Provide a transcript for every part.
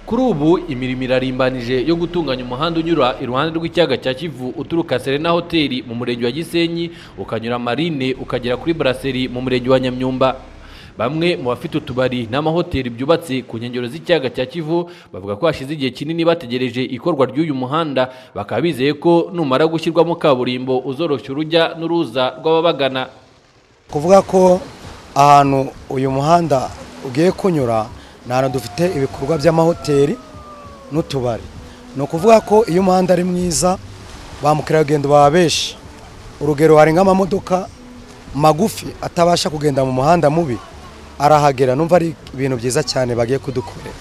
kuri ubu imirimo irarimbanije yo gutunganya umuhanda unyura iruhande rw'ikiyaga cya kivu uturuka serena hoteli mu murenge wa gisenyi ukanyura marine ukagera kuri buraseri mu murenge wa nyamyumba bamwe mu bafite utubari n'amahoteli byubatse ku nkengero z'ikiyaga cya kivu bavuga ko hashize igihe kinini bategereje ikorwa ry'uyu muhanda bakaba bizeye ko numara gushyirwamo kaburimbo uzoroshya urujya n'uruza rw'ababagana kuvuga ko ahantu uyu muhanda ugiye kunyura ni ahantu dufite ibikorwa by'amahoteli n'utubari ni ukuvuga ko iyo umuhanda ari mwiza ba mukerarugendo baba benshi urugero hari nk'amamodoka magufi atabasha kugenda mu muhanda mubi arahagera numva ari ibintu byiza cyane bagiye kudukorera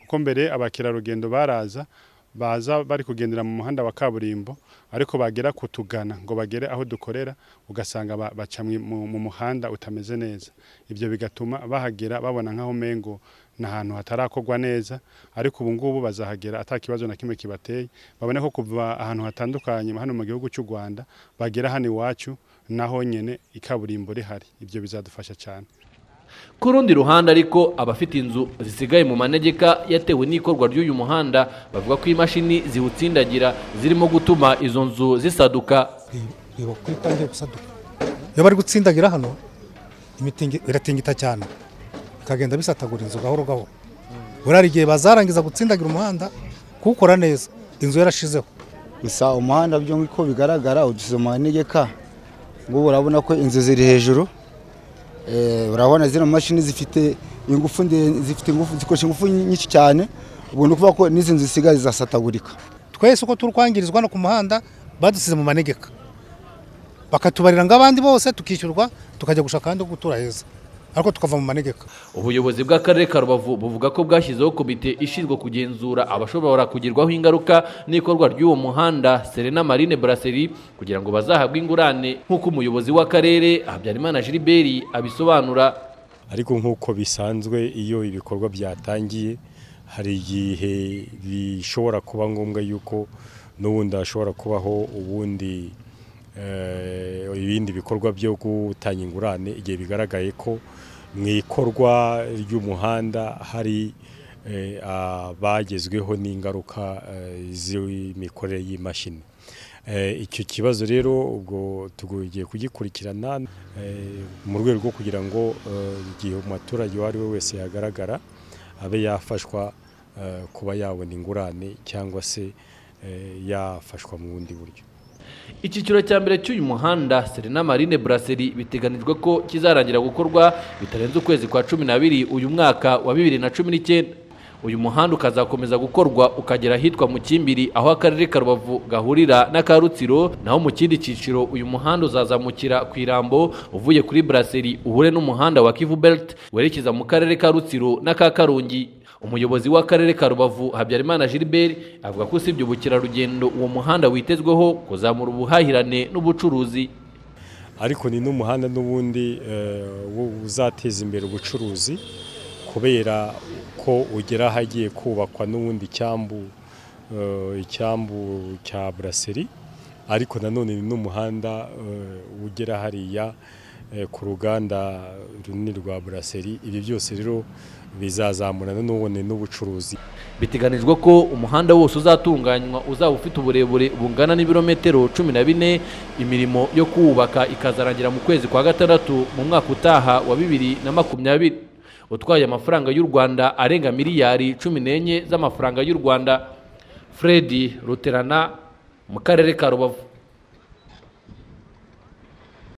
kuko mbere abakerarugendo baraza baza bari kugendera mu muhanda wa kaburimbo ariko bagera kutugana ngo bagere aho dukorera ugasanga ba- baca mwi- mu mu muhanda utameze neza ibyo bigatuma bahagera babona nk'aho mengo ni ahantu hatarakorwa neza ariko ubu ngubu bazahagera ata kibazo na kimwe kibateye babone ko kuva ahantu hatandukanye hano mu gihugu cy'u rwanda bagera hano iwacu naho nyine ikaburimbo rihari ibyo bizadufasha cyane ku rundi ruhande ariko abafite inzu zisigaye mu manegeka yatewe n'ikorwa ry'uyu muhanda bavuga ko imashini ziwutsindagira zirimo gutuma izo nzu zisaduka reba kuri pange gusaduka iyo bari gutsindagira hano imitingi biratingita cyane bikagenda bisatagura inzu gahoro gahoro buriya hari igihe bazarangiza gutsindagira umuhanda kuwukora neza inzu yarashizeho gusa umuhanda byo uko bigaragara udusize mu manegeka ngubu urabona ko inzu ziri hejuru Eh, urabona zino mashini zifite ingufu nde- zifite ingufu zikoresha ingufu nyinshi cyane ubwo ni ukuvuga ko n'izi nzu zisigaye zisatagurika twese uko turi kwangirizwa hano ku muhanda badusize mu manegeka bakatubarira nk'abandi bose tukishyurwa tukajya gushaka ahandi ho gutura heza ariko tukava mu manegeka ubuyobozi bw'akarere ka rubavu buvuga ko bwashyizeho komite ishinzwe kugenzura abashobora kugerwaho ingaruka n'ikorwa ry'uwo muhanda serena marine buraseri kugira ngo bazahabwe ingurane nk'uko umuyobozi w'akarere habyarimana gilbert abisobanura ariko nk'uko bisanzwe iyo ibikorwa byatangiye hari igihe bishobora kuba ngombwa yuko n'ubundi hashobora kubaho ubundi eh, ibindi bikorwa byo gutanga ingurane igihe bigaragaye ko mu ikorwa ry'umuhanda hari eh, abagezweho n'ingaruka eh, z'imikorere y'imashini Eh, icyo kibazo rero ubwo tugiye kugikurikirana eh, mu rwego rwo kugira ngo eh, igihe umuturage uwo ari we wese yagaragara abe yafashwa eh, kuba yabona ingurane cyangwa se eh, yafashwa mu bundi buryo icyiciro cya mbere cy'uyu muhanda serena marine buraseri biteganijwe ko kizarangira gukorwa bitarenze ukwezi kwa cumi n'abiri uyu mwaka wa bibiri na cumi n'icyenda uyu muhanda ukazakomeza gukorwa ukagera ahitwa mu kimbiri aho akarere ka rubavu gahurira n'aka rutsiro naho mu kindi cyiciro uyu muhanda uzazamukira ku irambo uvuye kuri buraseri uhure n'umuhanda wa kivu belt werekeza mu karere ka rutsiro n'aka karungi umuyobozi w'akarere ka rubavu habyarimana gilbert avuga ko usibye ubukerarugendo uwo muhanda witezweho kuzamura ubuhahirane n'ubucuruzi ariko ni n'umuhanda n'ubundi eh, wo- uzateza imbere ubucuruzi kubera ko ugera ahagiye kubakwa n'ubundi icyambu eh, icyambu cya buraseri ariko nanone ni n'umuhanda eh, ugera hariya eh, ku ruganda runini rwa buraseri ibi byose rero bizazamura nanone n'ubucuruzi biteganijwe ko umuhanda wose uzatunganywa uzaba ufite uburebure bungana n'ibirometero cumi na bine imirimo yo kuwubaka ikazarangira mu kwezi kwa gatandatu mu mwaka utaha wa bibiri na makumyabiri utwaye amafaranga y'u rwanda arenga miliyari cumi n'enye z'amafaranga y'u rwanda fredi ruterana mu karere ka rubavu